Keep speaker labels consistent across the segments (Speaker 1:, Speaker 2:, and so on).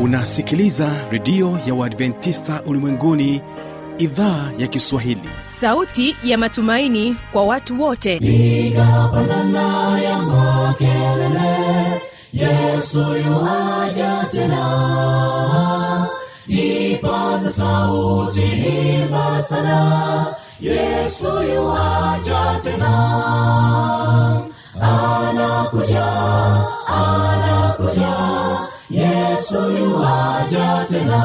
Speaker 1: unasikiliza redio ya uadventista ulimwenguni idhaa ya kiswahili
Speaker 2: sauti ya matumaini kwa watu wote
Speaker 3: piga pandana ya makelele yesu yuaja tena ipaza sauti imba sana yesu yuaja tena anakuja anakuja yesu yuaja tena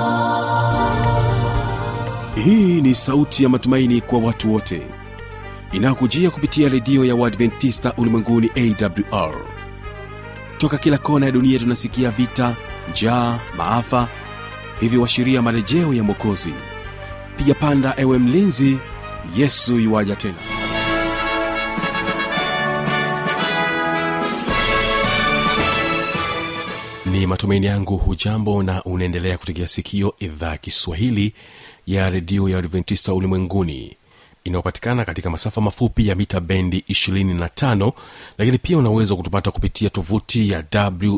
Speaker 1: hii ni sauti ya matumaini kwa watu wote inayokujia kupitia redio ya uadventista ulimwenguni awr toka kila kona ya dunia tunasikia vita njaa maafa hivyo washiria marejeo ya mwokozi piga panda ewe mlinzi yesu yuwaja tena ni matumaini yangu hujambo na unaendelea kutegea sikio idhaa ya kiswahili ya redio ya adventista ulimwenguni inayopatikana katika masafa mafupi ya mita bendi 25 lakini pia unaweza kutupata kupitia tovuti ya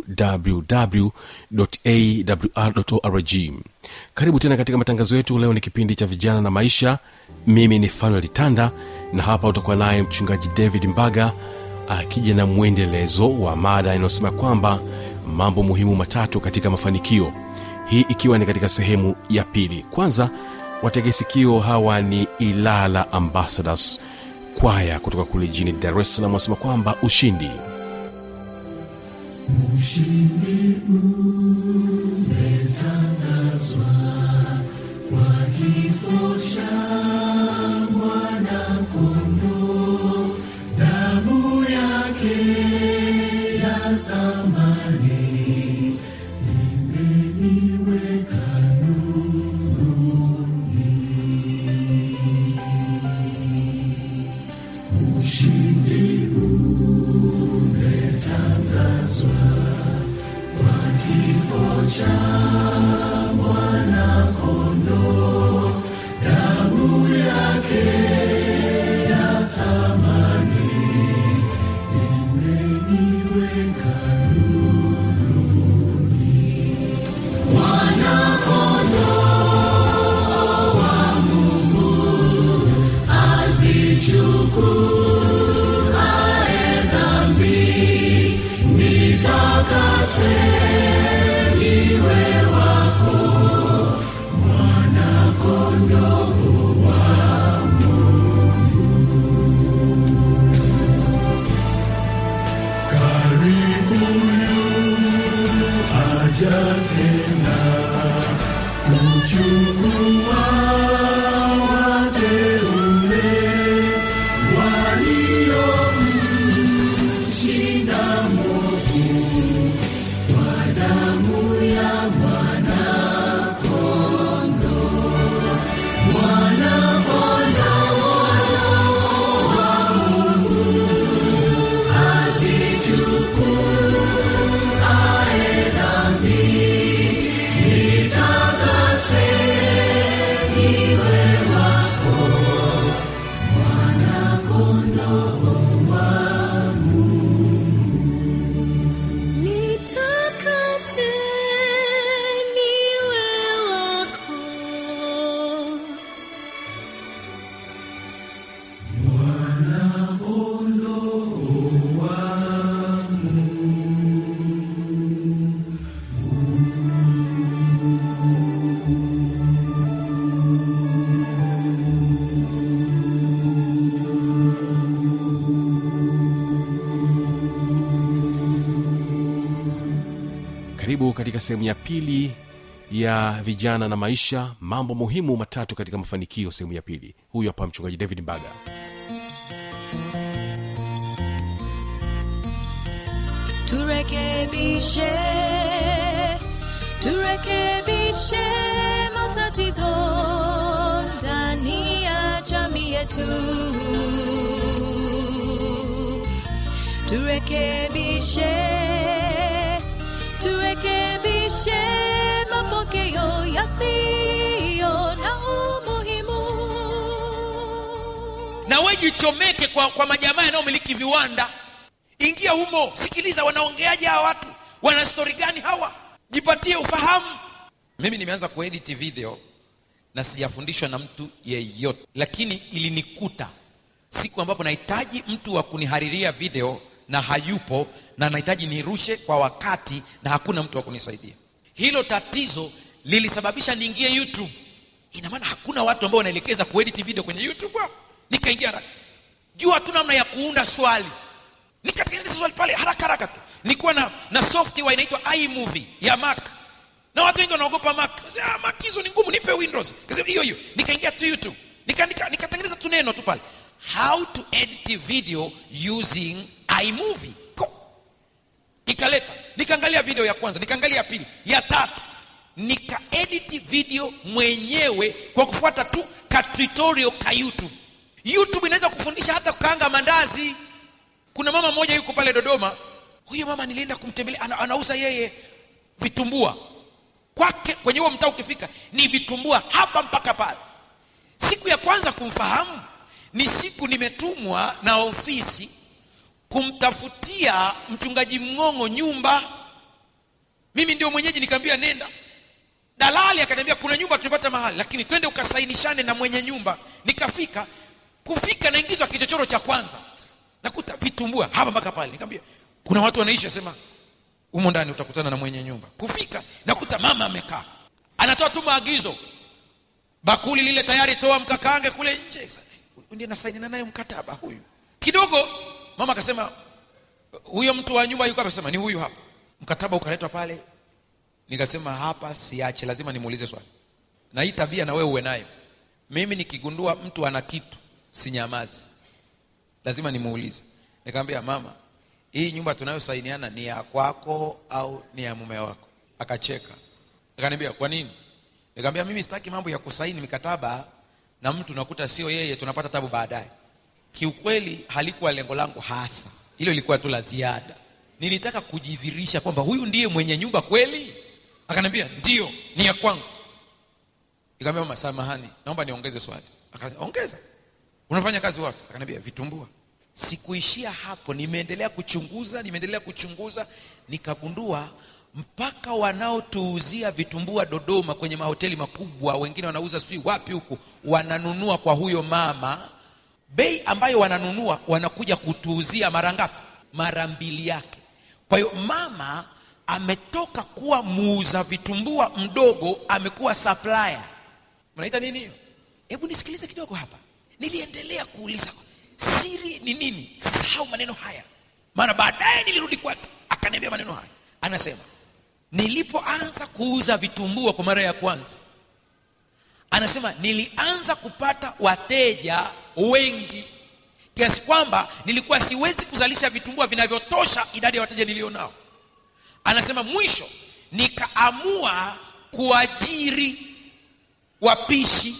Speaker 1: wwwawrorg karibu tena katika matangazo yetu leo ni kipindi cha vijana na maisha mimi ni fanuel tanda na hapa utakuwa naye mchungaji david mbaga akija na mwendelezo wa mada inayosema kwamba mambo muhimu matatu katika mafanikio hii ikiwa ni katika sehemu ya pili kwanza wategesikio hawa ni ilala ambassadors kwaya kutoka kule jini dar es salaam wanasema kwamba ushindi
Speaker 4: Nitakase niwe wako
Speaker 1: karibu katika sehemu ya pili ya vijana na maisha mambo muhimu matatu katika mafanikio sehemu ya pili huyu hapa mchungaji david mbaga
Speaker 4: turekebishe turekebishe matatizo ndani ya jamii yetu turekebishe turekebishe mapokeo yasiyo na umuhimu
Speaker 5: na we jichomeke kwa, kwa majamaa yanayomiliki viwanda ingia humo sikiliza wanaongeaje hawa watu wana stori gani hawa jipatie ufahamu mimi nimeanza kuedit video na sijafundishwa na mtu yeyote lakini ilinikuta siku ambapo nahitaji mtu wa kunihariria video na hayupo na nahitaji nirushe kwa wakati na hakuna mtu wa kunisaidia hilo tatizo lilisababisha niingie youtube ina maana hakuna watu ambao wanaelekeza kuedit video kwenye youtube hapo nikaingia haraka jua tu namna ya kuunda swali nikatengeneza swali pale haraka haraka tu nilikuwa na, na software inaitwa imovie ya mac na watu wengi wanaogopa mac Sasa, ah, mac hizo ni ngumu nipe windows Kasema, hiyo hiyo nikaingia tu youtube nikatengeneza nika, nikatengeneza tu neno tu pale how to edit video using imovie Ko- ikaleta nikaangalia video ya kwanza nikaangalia ya pili ya tatu nikaedit video mwenyewe kwa kufuata tu ka tutorial ka youtube youtube inaweza kufundisha hata kukaanga mandazi kuna mama mmoja yuko pale dodoma huyo mama nilienda kumtembelea ana, anauza yeye vitumbua kwake kwenye huo mtaa ukifika ni vitumbua hapa mpaka pale siku ya kwanza kumfahamu ni siku nimetumwa na ofisi kumtafutia mchungaji mng'ong'o nyumba mimi ndio mwenyeji nikaambia nenda dalali akaniambia kuna nyumba tumepata mahali lakini twende ukasainishane na mwenye nyumba nikafika kufika naingizwa kichochoro cha kwanza nakuta vitumbua hapa mpaka pale nikamwambia kuna watu wanaishi asema humo ndani utakutana na mwenye nyumba kufika nakuta mama amekaa anatoa tu maagizo bakuli lile tayari toa mkakange kule nje Sasa, huyu ndiye nasainina naye mkataba huyu kidogo mama akasema huyo mtu wa nyumba yuko hapa sema ni huyu hapa mkataba ukaletwa pale nikasema hapa siache lazima nimuulize swali na hii tabia na wewe uwe nayo mimi nikigundua mtu ana kitu sinyamazi lazima nimuulize nikamwambia mama hii nyumba tunayosainiana ni ya kwako au ni ya mume wako akacheka akaniambia kwa nini nikamwambia mimi sitaki mambo ya kusaini mikataba na mtu nakuta sio yeye tunapata tabu baadaye kiukweli halikuwa lengo langu hasa hilo ilikuwa tu la ziada nilitaka kujidhirisha kwamba huyu ndiye mwenye nyumba kweli akaniambia ndio ni ya kwangu nikamwambia mama samahani naomba niongeze swali akasema ongeza unafanya kazi wapi akaniambia vitumbua sikuishia hapo nimeendelea kuchunguza nimeendelea kuchunguza nikagundua mpaka wanaotuuzia vitumbua dodoma kwenye mahoteli makubwa wengine wanauza sijui wapi huku wananunua kwa huyo mama bei ambayo wananunua wanakuja kutuuzia mara ngapi mara mbili yake kwa hiyo mama ametoka kuwa muuza vitumbua mdogo amekuwa supplier mnaita nini hiyo hebu nisikilize kidogo hapa niliendelea kuuliza siri ni nini sahau maneno haya maana baadaye nilirudi kwake akaniambia maneno haya anasema nilipoanza kuuza vitumbua kwa mara ya kwanza anasema nilianza kupata wateja wengi kiasi kwamba nilikuwa siwezi kuzalisha vitumbua vinavyotosha idadi ya wateja nilionao anasema mwisho nikaamua kuajiri wapishi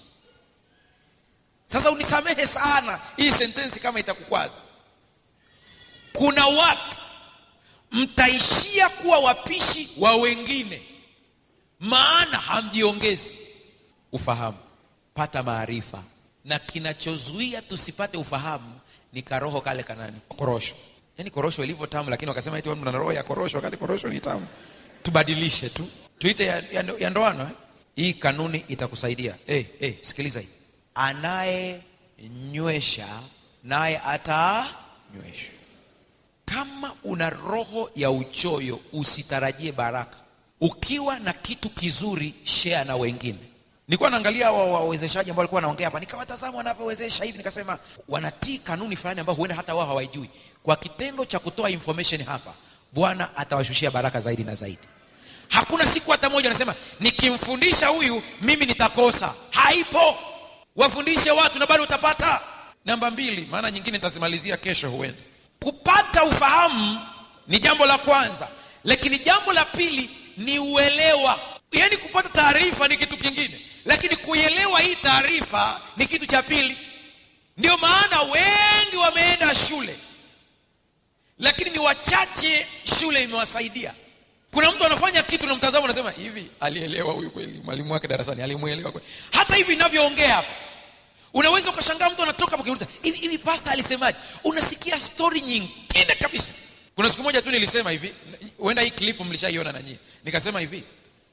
Speaker 5: sasa unisamehe sana hii sentensi kama itakukwaza kuna watu mtaishia kuwa wapishi wa wengine maana hamjiongezi ufahamu pata maarifa na kinachozuia tusipate ufahamu ni karoho kale kanani korosho yaani korosho ilivyo tamu lakini wakasema eti mna roho ya korosho wakati korosho ni tamu tubadilishe tu tuite ya, ya, ya ndoano eh? hii kanuni itakusaidia hey, hey, sikiliza hii anayenywesha naye atanyweshwa kama una roho ya uchoyo usitarajie baraka ukiwa na kitu kizuri share na wengine nilikuwa naangalia hawa wawezeshaji ambao walikuwa wanaongea hapa nikawatazama wanavyowezesha hivi nikasema wanatii kanuni fulani ambayo huenda hata wao hawaijui kwa kitendo cha kutoa information hapa bwana atawashushia baraka zaidi na zaidi hakuna siku hata moja anasema nikimfundisha huyu mimi nitakosa haipo wafundishe watu na bado utapata namba mbili maana nyingine nitazimalizia kesho huenda kupata ufahamu ni jambo la kwanza lakini jambo la pili ni uelewa yaani kupata taarifa ni kitu kingine lakini kuielewa hii taarifa ni kitu cha pili ndio maana wengi wameenda shule lakini ni wachache shule imewasaidia kuna mtu anafanya kitu na mtazamo unasema hivi alielewa huyu kweli mwalimu wake darasani alimuelewa kweli hata hivi inavyoongea hapa unaweza ukashangaa mtu anatoka hapo ukiuliza hivi hivi pasta alisemaje unasikia stori nyingine kabisa kuna siku moja tu nilisema hivi huenda hii clip mlishaiona na nyie nikasema hivi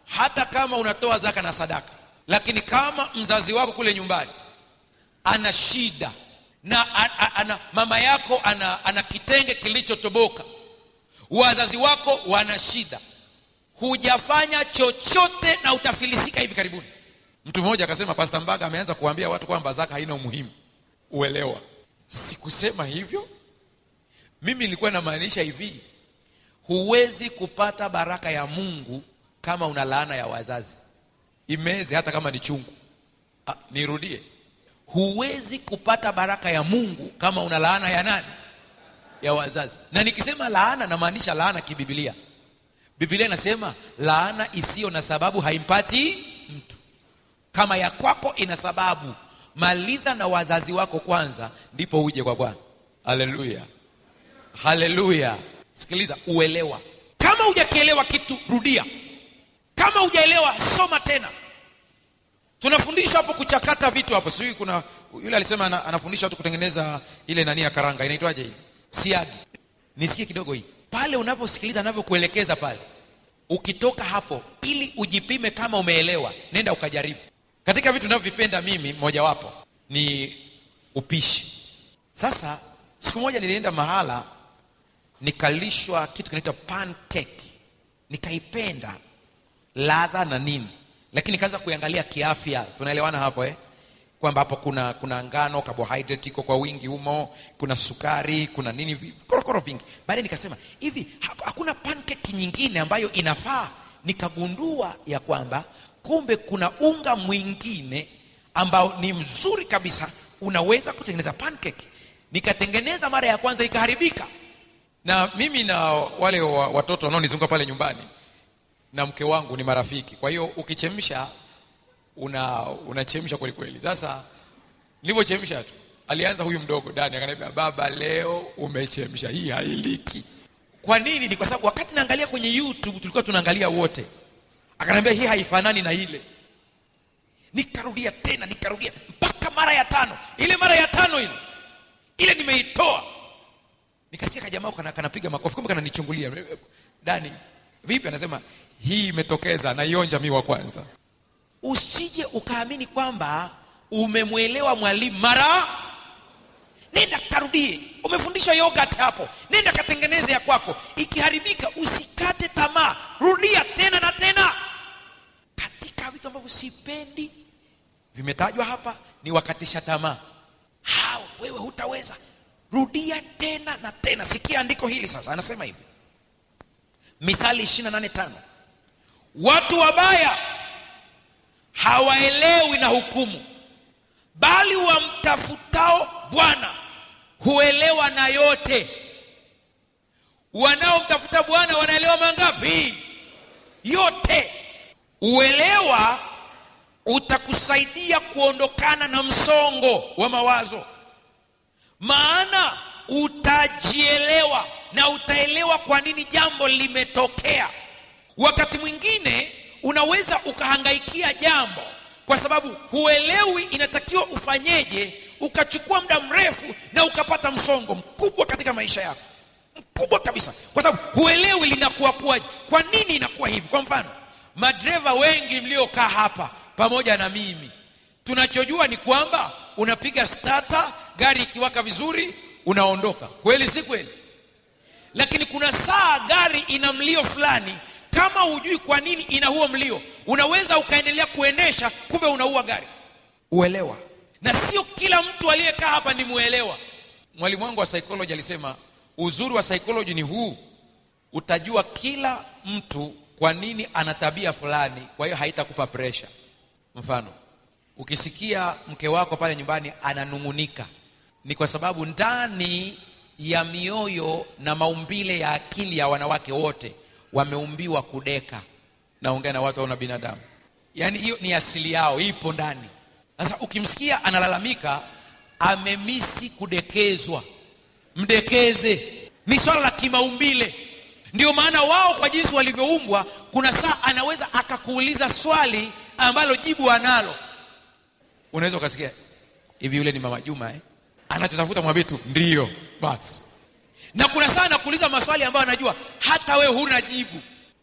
Speaker 5: hata kama unatoa zaka na sadaka lakini kama mzazi wako kule nyumbani ana shida na a, a, ana, mama yako ana, ana kitenge kilichotoboka wazazi wako wana shida hujafanya chochote na utafilisika hivi karibuni mtu mmoja akasema pasta mbaga ameanza kuambia watu kwamba zaka haina umuhimu uelewa sikusema hivyo mimi nilikuwa namaanisha hivi huwezi kupata baraka ya mungu kama una laana ya wazazi imeze hata kama ni chungu ah, nirudie huwezi kupata baraka ya mungu kama una laana ya nani ya wazazi na nikisema laana namaanisha laana kibibilia bibilia inasema laana isiyo na sababu haimpati mtu kama ya kwako ina sababu maliza na wazazi wako kwanza ndipo uje kwa bwana haleluya haleluya sikiliza uelewa kama hujakielewa kitu rudia kama hujaelewa soma tena tunafundisha hapo kuchakata vitu hapo sijui kuna yule alisema ana, anafundisha watu kutengeneza ile nani ya karanga inaitwaje hii siagi nisikie kidogo hii pale unavyosikiliza anavyokuelekeza pale ukitoka hapo ili ujipime kama umeelewa nenda ukajaribu katika vitu navyovipenda mimi mojawapo ni upishi sasa siku moja nilienda mahala nikalishwa kitu kinaitwa pancake nikaipenda ladha na nini lakini nikaanza kuiangalia kiafya tunaelewana hapo eh? kwamba hapo kuna kuna ngano carbohydrate iko kwa wingi humo kuna sukari kuna nini vi- korokoro vingi baadaye nikasema hivi ha- hakuna pancake nyingine ambayo inafaa nikagundua ya kwamba kumbe kuna unga mwingine ambao ni mzuri kabisa unaweza kutengeneza pancake nikatengeneza mara ya kwanza ikaharibika na mimi na wale wa, watoto wanaonizunguka pale nyumbani na mke wangu ni marafiki kwa hiyo ukichemsha una unachemsha kweli kweli sasa nilivyochemsha tu alianza huyu mdogo dani akaniambia baba leo umechemsha hii hailiki kwa nini ni kwa sababu wakati naangalia kwenye youtube tulikuwa tunaangalia wote akaniambia hii haifanani na ile nikarudia tena nikarudia mpaka mara ya tano ile mara ya tano ile ile nimeitoa nikasikia kajamaa kana, kanapiga makofi kumbe kananichungulia dani vipi anasema hii imetokeza naionja mi wa kwanza usije ukaamini kwamba umemwelewa mwalimu mara nenda karudie umefundishwa yogurt hapo nenda katengeneze ya kwako ikiharibika usikate tamaa rudia tena na tena katika vitu ambavyo sipendi vimetajwa hapa ni wakatisha tamaa hao wewe hutaweza rudia tena na tena sikia andiko hili sasa anasema hivi mithali 28 watu wabaya hawaelewi na hukumu bali wamtafutao bwana huelewa na yote wanaomtafuta bwana wanaelewa mangapi yote uelewa utakusaidia kuondokana na msongo wa mawazo maana utajielewa na utaelewa kwa nini jambo limetokea wakati mwingine unaweza ukahangaikia jambo kwa sababu huelewi inatakiwa ufanyeje ukachukua muda mrefu na ukapata msongo mkubwa katika maisha yako mkubwa kabisa kwa sababu huelewi linakuwa kuwaje kwa nini inakuwa hivi kwa mfano madereva wengi mliokaa hapa pamoja na mimi tunachojua ni kwamba unapiga stata gari ikiwaka vizuri unaondoka kweli si kweli lakini kuna saa gari ina mlio fulani kama hujui kwa nini ina huo mlio unaweza ukaendelea kuendesha kumbe unaua gari uelewa na sio kila mtu aliyekaa hapa ni muelewa mwalimu wangu wa psychology alisema uzuri wa psychology ni huu utajua kila mtu kwa nini ana tabia fulani kwa hiyo haitakupa pressure mfano ukisikia mke wako pale nyumbani ananung'unika ni kwa sababu ndani ya mioyo na maumbile ya akili ya wanawake wote wameumbiwa kudeka naongea na watu au na binadamu yaani hiyo ni asili yao ipo ndani sasa ukimsikia analalamika amemisi kudekezwa mdekeze ni swala la kimaumbile ndio maana wao kwa jinsi walivyoumbwa kuna saa anaweza akakuuliza swali ambalo jibu analo unaweza ukasikia hivi yule ni mama juma eh? anachotafuta mwambie tu ndio basi na kuna saa anakuuliza maswali ambayo anajua hata we huna jibu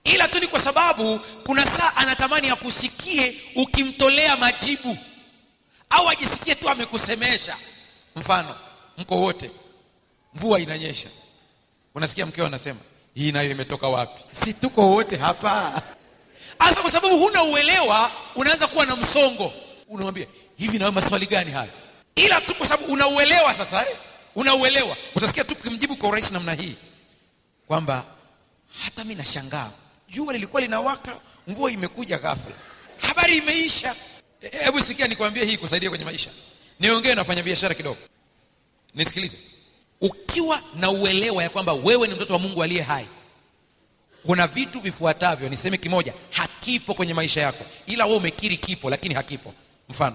Speaker 5: ila tu ni kwa sababu kuna saa anatamani akusikie ukimtolea majibu au ajisikie tu amekusemesha mfano mko wote mvua inanyesha unasikia mkeo anasema hii nayo imetoka wapi si tuko wote hapa hasa kwa sababu huna uelewa unaanza kuwa na msongo unamwambia hivi nawe maswali gani haya ila tu kwa sababu unauelewa sasa eh? unauelewa utasikia tu kimjibu kwa urahisi namna hii kwamba hata mi nashangaa jua lilikuwa linawaka mvua imekuja ghafla habari imeisha E- hebu sikia nikwambie hii kusaidia kwenye maisha niongee na wafanya biashara kidogo nisikilize ukiwa na uelewa ya kwamba wewe ni mtoto wa mungu aliye hai kuna vitu vifuatavyo niseme kimoja hakipo kwenye maisha yako ila wewe umekiri kipo lakini hakipo mfano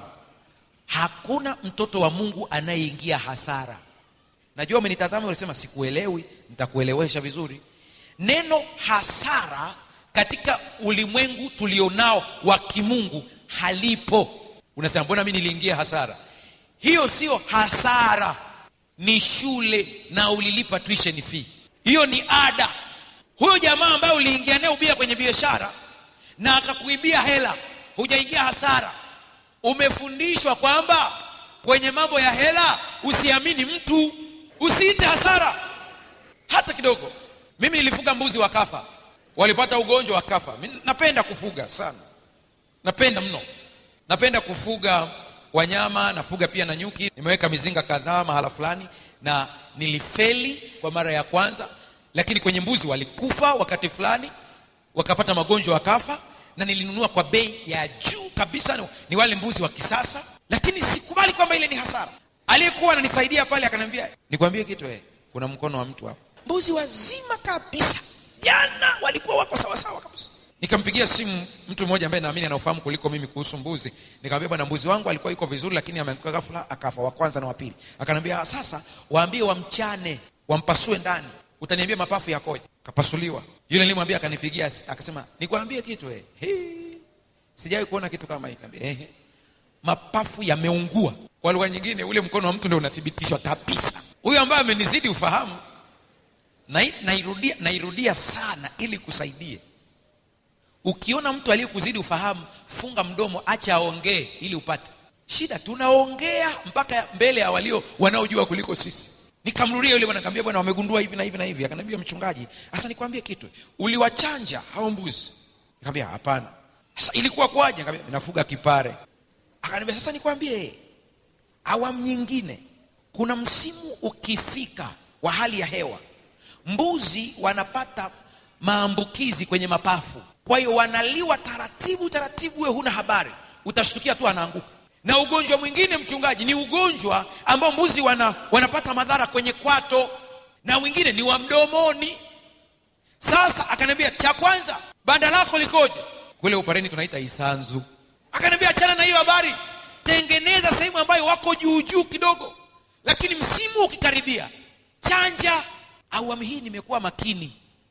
Speaker 5: hakuna mtoto wa mungu anayeingia hasara najua umenitazama ulisema sikuelewi nitakuelewesha vizuri neno hasara katika ulimwengu tulionao wa kimungu halipo unasema mbona mi niliingia hasara hiyo sio hasara ni shule na ulilipa tuition fee hiyo ni ada huyo jamaa ambaye uliingia naye ubia kwenye biashara na akakuibia hela hujaingia hasara umefundishwa kwamba kwenye mambo ya hela usiamini mtu usiite hasara hata kidogo mimi nilifuga mbuzi wakafa walipata ugonjwa wakafa Mi napenda kufuga sana napenda mno napenda kufuga wanyama nafuga pia na nyuki nimeweka mizinga kadhaa mahala fulani na nilifeli kwa mara ya kwanza lakini kwenye mbuzi walikufa wakati fulani wakapata magonjwa wakafa na nilinunua kwa bei ya juu kabisa ni, ni wale mbuzi wa kisasa lakini sikubali kwamba ile ni hasara aliyekuwa ananisaidia pale akaniambia nikwambie kitu eh, kuna mkono wa mtu hapo mbuzi wazima kabisa jana walikuwa wako sawasawa kabisa nikampigia simu mtu mmoja ambaye naamini anaofahamu kuliko mimi kuhusu mbuzi nikamwambia bwana mbuzi wangu alikuwa yuko vizuri lakini ameanguka ghafla akafa wa kwanza na wa pili akaniambia sasa waambie wamchane wampasue ndani utaniambia mapafu yakoje kapasuliwa yule nilimwambia akanipigia akasema nikwambie kitu eh Hii, sijawahi kuona kitu kama hiki Nikamwambia, ehe mapafu yameungua kwa lugha nyingine ule mkono wa mtu ndio unathibitishwa kabisa huyo ambaye amenizidi ufahamu na- nairudia, nairudia sana ili kusaidie ukiona mtu aliyekuzidi ufahamu funga mdomo acha aongee ili upate shida tunaongea mpaka mbele ya walio wanaojua kuliko sisi nikamrudia yule bwana nikamwambia bwana wamegundua hivi na hivi na hivi akaniambia mchungaji sasa nikwambie kitu uliwachanja hao mbuzi nikamwambia hapana sasa ilikuwa kwaje nikamwambia nafuga kipare akaniambia sasa nikwambie awamu nyingine kuna msimu ukifika wa hali ya hewa mbuzi wanapata maambukizi kwenye mapafu kwa hiyo wanaliwa taratibu taratibu we huna habari utashtukia tu anaanguka na ugonjwa mwingine mchungaji ni ugonjwa ambao mbuzi wana, wanapata madhara kwenye kwato na mwingine ni wa mdomoni sasa akaniambia cha kwanza banda lako likoje kule upareni tunaita isanzu akaniambia achana na hiyo habari tengeneza sehemu ambayo wako juu juu kidogo lakini msimu ukikaribia chanja awamu hii nimekuwa makini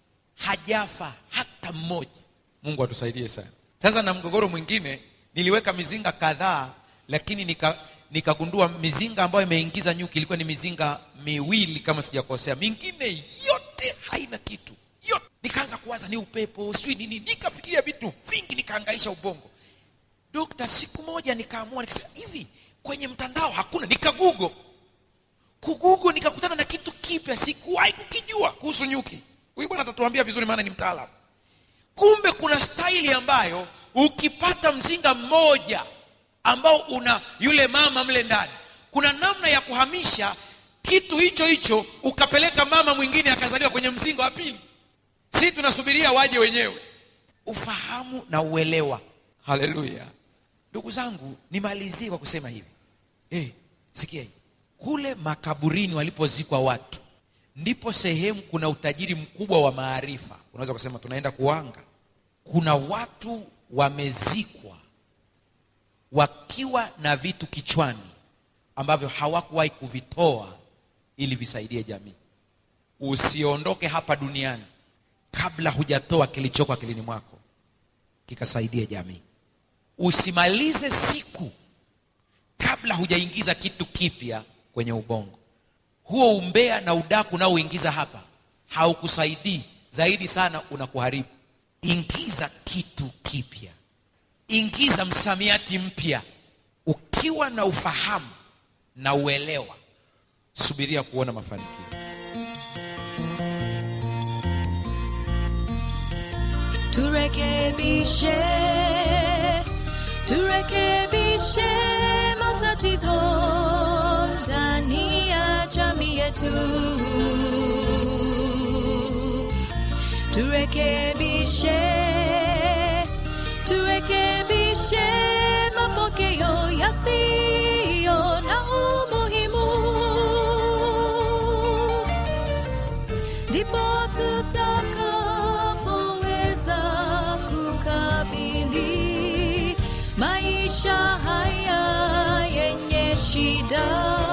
Speaker 5: hajafa hata mmoja mungu atusaidie sana sasa na mgogoro mwingine niliweka mizinga kadhaa lakini nika nikagundua mizinga ambayo imeingiza nyuki ilikuwa ni mizinga miwili kama sijakosea mingine yote haina kitu yote nikaanza kuwaza ni upepo sijui nini nikafikiria vitu vingi nikaangaisha ubongo dokta siku moja nikaamua nikasema hivi kwenye mtandao hakuna nikagugo kugugo nikakutana na kitu kipya sikuwahi kukijua kuhusu nyuki huyu bwana atatuambia vizuri maana ni mtaalamu kumbe kuna staili ambayo ukipata mzinga mmoja ambao una yule mama mle ndani kuna namna ya kuhamisha kitu hicho hicho ukapeleka mama mwingine akazaliwa kwenye mzinga wa pili si tunasubiria waje wenyewe ufahamu na uelewa haleluya ndugu zangu nimalizie kwa kusema hivi hey, sikia hii kule makaburini walipozikwa watu ndipo sehemu kuna utajiri mkubwa wa maarifa unaweza kusema tunaenda kuanga kuna watu wamezikwa wakiwa na vitu kichwani ambavyo hawakuwahi kuvitoa ili visaidie jamii usiondoke hapa duniani kabla hujatoa kilichoko akilini mwako kikasaidie jamii usimalize siku kabla hujaingiza kitu kipya kwenye ubongo huo umbea na udaku unaoingiza hapa haukusaidii zaidi sana unakuharibu ingiza kitu kipya ingiza msamiati mpya ukiwa na ufahamu na uelewa subiria kuona mafanikio
Speaker 4: turekebishe turekebishe matatizo ndani ya jamii yetu turekebishe turekebishe mapokeo yasiyo na umuhimu ndipo tutakapoweza kukabili maisha haya yenye shida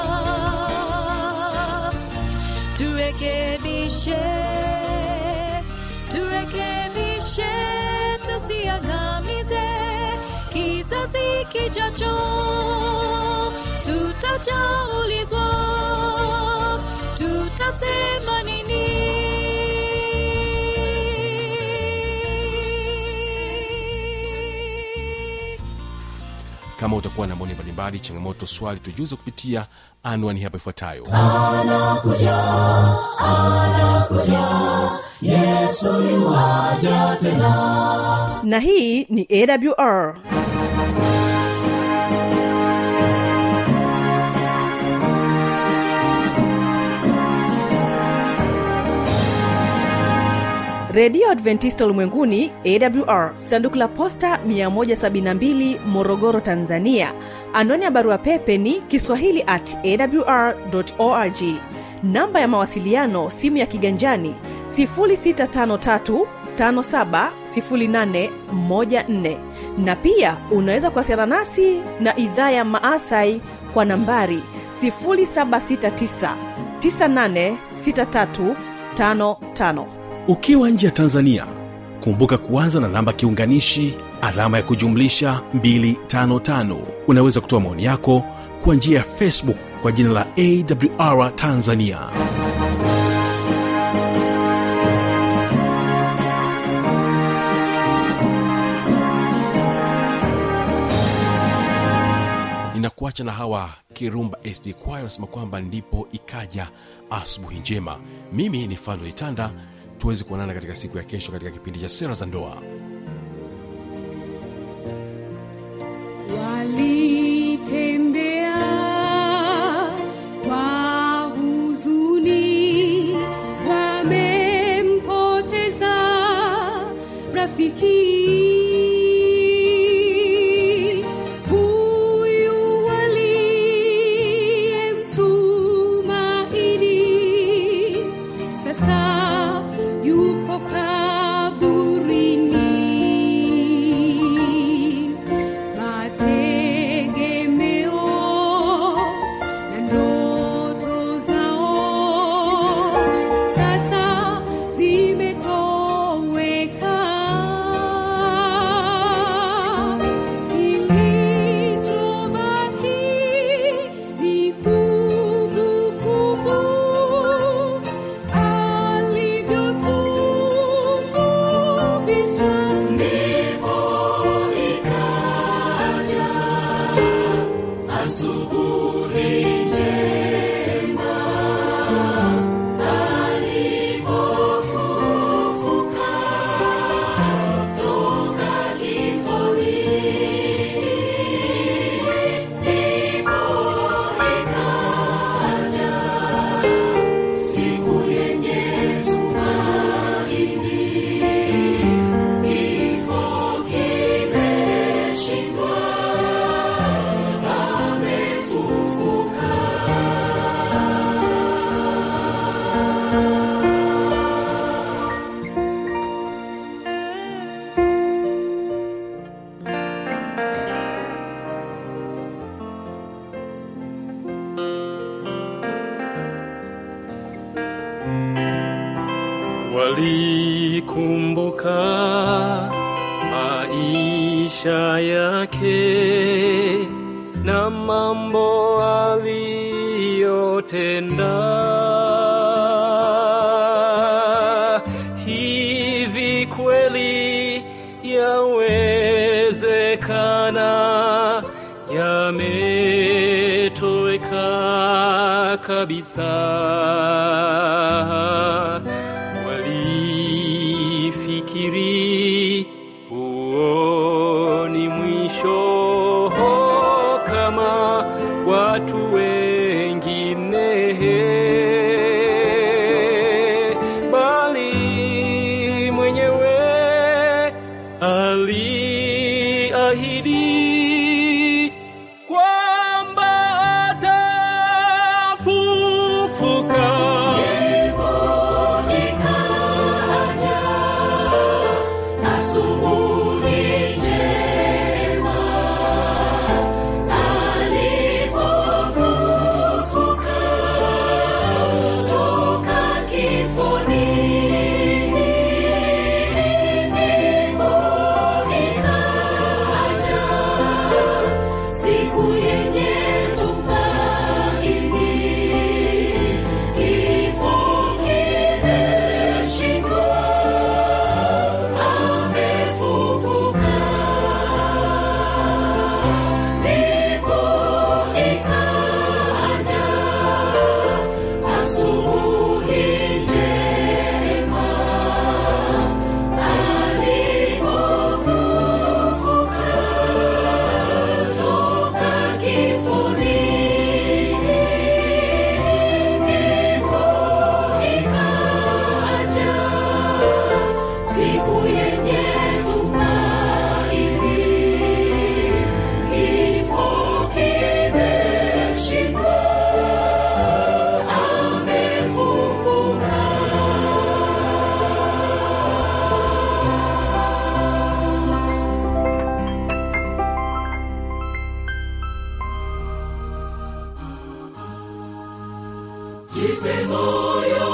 Speaker 4: turekebishe turekebishe tusiangamize kizazi kijacho tutajaulizwa tutasema nini
Speaker 1: kama utakuwa na maoni mbalimbali changamoto swali tujuze kupitia anwani hapa ifuatayo
Speaker 3: anakuja anakuja yesu yuaja tena
Speaker 2: na hii ni awr redio adventista ulimwenguni awr sanduku la posta 172 morogoro tanzania anwani ya barua pepe ni kiswahili at awr org namba ya mawasiliano simu ya kiganjani 653 570814 na pia unaweza kuwasiliana nasi na idhaa ya maasai kwa nambari 769 986355
Speaker 6: ukiwa nje ya tanzania kumbuka kuanza na namba kiunganishi alama ya kujumlisha 255 unaweza kutoa maoni yako kwa njia ya facebook kwa jina la awr tanzania
Speaker 1: ninakuacha na hawa kirumba sd choir wanasema kwamba ndipo ikaja asubuhi njema mimi ni fando litanda tuweze kuonana katika siku ya kesho katika kipindi cha sera za ndoa
Speaker 7: walitembea kwa huzuni wamempoteza rafiki huyu waliyemtumaini sasa yupo kaburini mategemeo na ndoto zao sasa zimetoweka kilichobaki ni kumbukumbu alivyosulubishwa ndipo ikaja asubuhi njema alipofufuka toka kifoni ndipo ikaja siku yenye tumaini kifo kimeshindwa amefufuka
Speaker 8: walikumbuka maisha yake na mambo aliyotenda hivi kweli kabisa walifikiri huo ni mwisho kama watu wengine bali mwenyewe aliahidi kwamba atafufuka
Speaker 7: asubuhi njema alipofufuka toka kifoni ndipo ikaja siku yenye tumaini kifo kimeshindwa amefufuka ndipo ikaja asubuhi njema alipofufuka toka kifoni ndipo ikaja siku yenye tumaini kifo kimeshindwa amefufuka jipe moyo